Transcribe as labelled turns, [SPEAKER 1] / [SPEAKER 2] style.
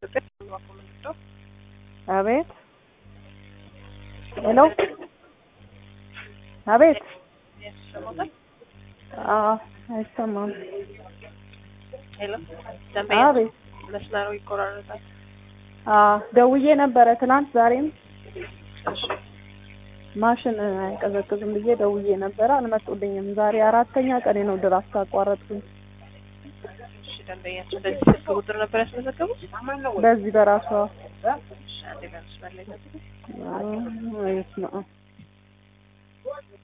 [SPEAKER 1] አቤት ሄሎ አቤት አዎ አይሰማም
[SPEAKER 2] ሄሎ
[SPEAKER 1] አቤት
[SPEAKER 2] መስመሩ ይቆራረጣል።
[SPEAKER 1] አዎ ደውዬ ነበረ ትናንት ዛሬም
[SPEAKER 2] እሺ
[SPEAKER 1] ማሽን አይቀዘቅዝም ብዬ ደውዬ ነበረ አልመጡልኝም ዛሬ አራተኛ ቀኔ ነው ድራፍት ካቋረጥኩኝ
[SPEAKER 2] እሺ ደንበኛችን በዚህ ስልክ ቁጥር ነበር ያስመዘገቡት?
[SPEAKER 1] በዚህ በራሷ
[SPEAKER 2] እሺ አንዴ በመስመር ላይ ጠብቁ።
[SPEAKER 1] አዎ፣ በስመ አብ